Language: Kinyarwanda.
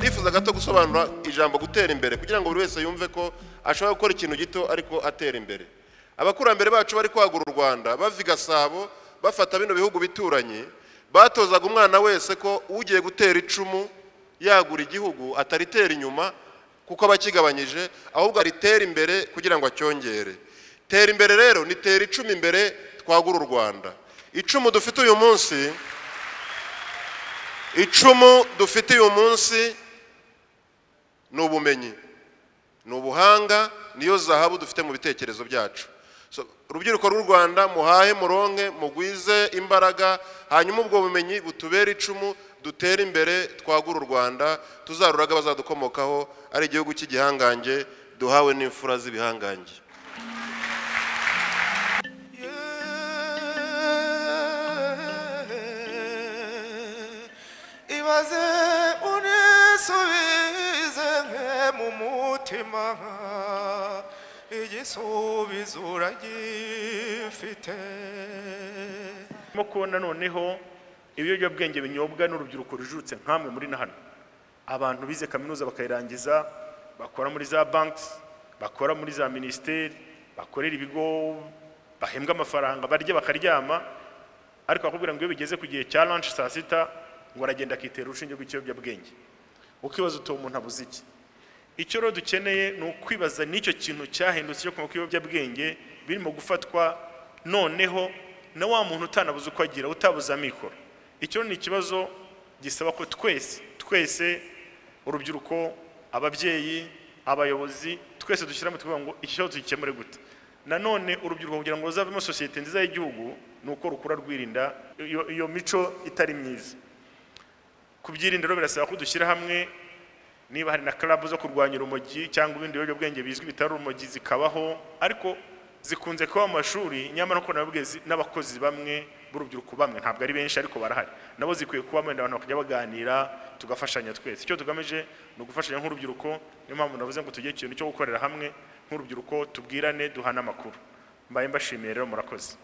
akaza gato gusobanura ijambo gutera imbere kugira ngo buri wese yumve ko ashobora gukora ikintu gito ariko atera imbere abakurambere bacu bari kwagura u rwanda bava i gasabo bafata bino bihugu bituranye batozaga umwana wese ko ugiye gutera icumu yagura igihugu ataritera inyuma kuko aba akigabanyije ahubwo aritera imbere kugira ngo acyongere tera imbere rero ni tera icumi imbere twagura u rwanda icumu dufite uyu munsi icumu dufite uyu munsi ni ubumenyi ni ubuhanga niyo zahabu dufite mu bitekerezo byacu urubyiruko rw'u rwanda muhahe muronke mugwize imbaraga hanyuma ubwo bumenyi butubere icumu dutere imbere twagure u rwanda tuzaruraga abazadukomokaho ari igihugu cy'igihangange duhawe n'imfura z'ibihangange ibaze unisubize nke mu mutima igisubizo uragifite turimo kubona noneho ibiyobyabwenge binyobwa n'urubyiruko rujutse nk'amwe muri na hano abantu bize kaminuza bakayirangiza bakora muri za banki bakora muri za minisiteri bakorera ibigo bahembwa amafaranga barya bakaryama ariko bakubwira ngo iyo bigeze ku gihe cya lanshi saa sita ngo aragenda akitera urushinge rw'ikiyobyabwenge ukibaza uti uwo muntu abuze iki icyo rero dukeneye ni ukwibaza n'icyo kintu cyahindutse cyo kunywa kw'ibiyobyabwenge birimo gufatwa noneho na wa muntu utanabuze uko agira utabuze amikoro icyo ni ikibazo gisaba ko twese twese urubyiruko ababyeyi abayobozi twese dushyiramo tuvuga ngo iki kibazo tugikemure gute nanone urubyiruko kugira ngo ruzavemo sosiyete nziza y'igihugu ni uko rukura rwirinda iyo- iyo mico itari myiza kubyirinda rero birasaba ko dushyira hamwe niba hari na club zo kurwanya urumogi cyangwa ibindi biyobyabwenge bizwi bitari urumogi zikabaho ariko zikunze kuba mu mashuri nyamara uko nababwiye zi- n'abakozi bamwe b'urubyiruko bamwe ntabwo ari benshi ariko barahari nabo zikwiye kuba wenda abantu bakajya baganira tugafashanya twese icyo tugamije ni ugufashanya nk'urubyiruko niyo mpamvu navuze ngo tugire ikintu cyo gukorera hamwe nk'urubyiruko tubwirane duhane amakuru mbaye mbashimiye rero murakoze